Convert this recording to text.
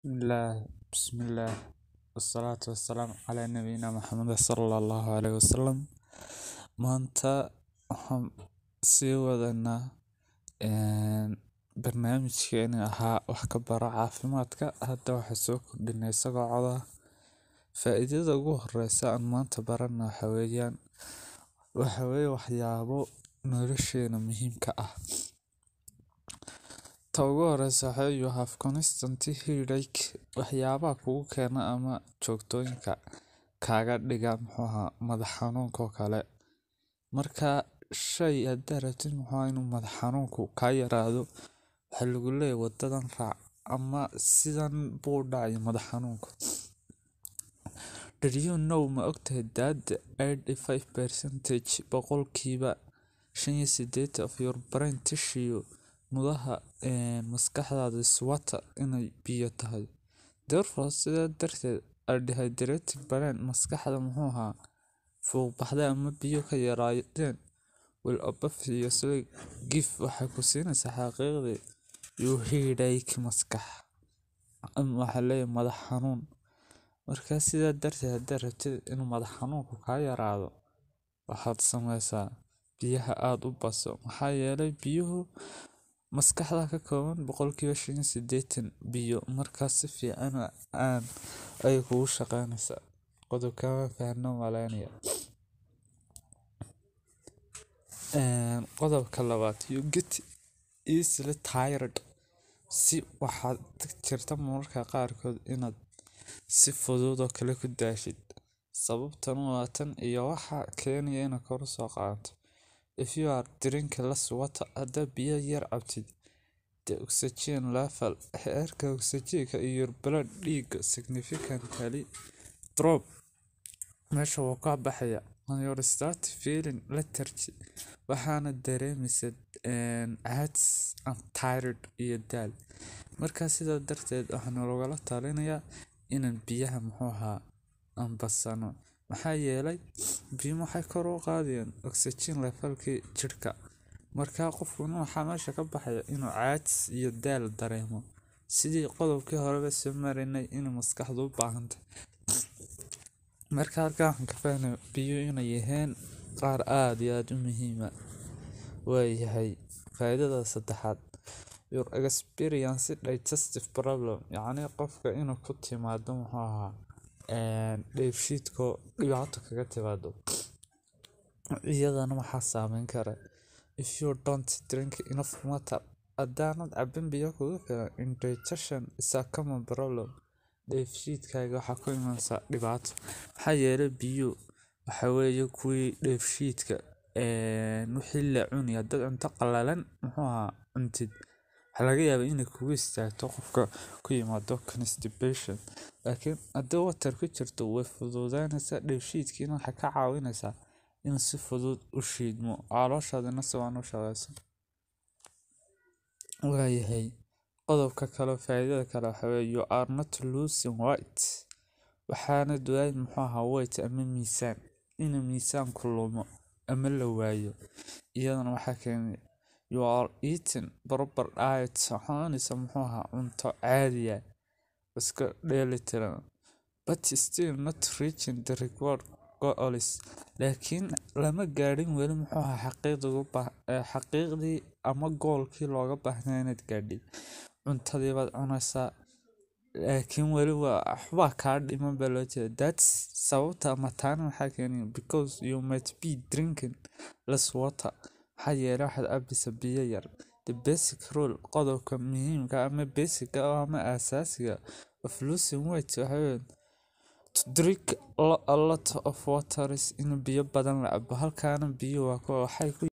Bismillah, Bismillah, wasalaatu wasalaamu calaa nabiyina Maxamed sallallahu alayhi wasallam. Maanta waxaan sii wadanaa barnaamijkeeni ahaa wax ka baro caafimaadka. Hadda waxaa soo kordhinay isagoo coda. Faa'iidada ugu horeysa aan maanta barana waxa weeyaan waxa weeye waxyaabo nolosheena muhiimka ah. Ta ugu horeysa waxa weeye you have constant headache waxyaabaha kugu keena ama joogtooyinka kaaga dhiga muxuu ahaa madax xanuunka oo kale. Marka shay haddaa rabtid muxuu ahaa inuu madax xanuunku ka yaraado waxaa lagu leeyahay wadadan raac ama sidan buu u dhacay madax xanuunku. Did you know ma ogtahay that 85% boqolkiiba shan iyo siddeetan of your brain tissue mudaha maskaxdaada is water inay biyo tahay. Therefore sidaa darteed a dehydrated brain maskaxda muxuu ahaa fuuq baxday ama biyo ka yaraadeen will obviously give waxay ku siinaysaa xaqiiqdii you headache maskax ama waxa leeyahay madax xanuun. Markaa sidaa darteed haddaa rabtid inuu madax xanuunku ka yaraado waxaad sameysaa biyaha aad u baso. Maxaa yeelay biyuhu maskaxda ka kooban boqolkiiba shan iyo siddeetan biyo markaa si fiican aan ay kugu shaqeynaysa. Qodobka waan fahno malaynaya. Qodobka labaad you get easily tired si waxaad jirta mararka qaarkood inaad si fudud oo kale ku daashid. Sababtan waa tan iyo waxa keenaya in kor u soo qaadato. If you are drinking less water haddaa biyo yar cabtid the oxygen level heerka oxygen-ka in your blood dhiiga significantly drop meesha wuu ka baxaya and you start feeling lethargy waxaana dareemaysa caajis and tired iyo daal. Markaa sidaa darteed waxaan lagula talinayaa inaan biyaha muxuu ahaa aan basano. Maxaa yeelay biyo waxay kor u qaadayaan oxygen level-kii jidhka. Markaa qofku waxaa meesha ka baxaya inuu caajis iyo daal dareemo. Sidii qodobkii horeba soo maraynay in maskaxdu u baahantay. Markaa halkaan waxaan ka fahnay biyo inay yihiin qaar aad iyo aad u muhiima. Waa yahay faa'iidada saddexaad your experience digestive problem yacni qofka inuu ku timaado muxuu ahaa dheefshiidka dhibaato kaga timaado. Iyadana waxaa saameyn kara if you don't drink enough water haddaanad cabbin biyo kugu filan indigestion is a common problem. Dheefshiidkaaga waxaa ku imanaysa dhibaato. Maxaa yeelay biyo waxa weeye kuwii dheefshiidka wixii la cunaya haddaad cunto qalalan muxuu ahaa cuntid. Waxaa laga yaabaa inay kugu istaagto qofka ku yimaado constipation. Laakiin haddii water ku jirto way fududaanaysaa dheefshiidkiina waxay ka caawinaysaa in si fudud u shiidmo calooshaadana si wacan u shaqeyso. Waa yahay qodobka kale faa'iidada kale waxa weeye you are not losing weight waxaana duwaay muxuu ahaa weight ama miisaan in miisaanku lumo ama la waayo. Iyadana waxaa keenay you are eating proper diet waxaanaysa muxuu ahaa cunto caadi ah iska dheelitiran but still not reaching the required goals. Laakiin lama gaadhin weli muxuu ahaa xaqiiqdu xaqiiqdii ama goolkii looga baahnaa inaad gaadhid. Cuntadii baad cunaysaa laakiin weli waa waxba kaa dhiman baa loo jeedaa. That's sababta ama taana waxaa keenay because you might be drinking less water. Maxaa yeelay waxaad cabbaysaa biyo yar. The basic rule qodobka muhiimka ama basic ama aasaasiga of losing weight waxa weeye to drink a lot of water is in biyo badan la cabbo. Halkaana biyo waa kuwa waxay ku.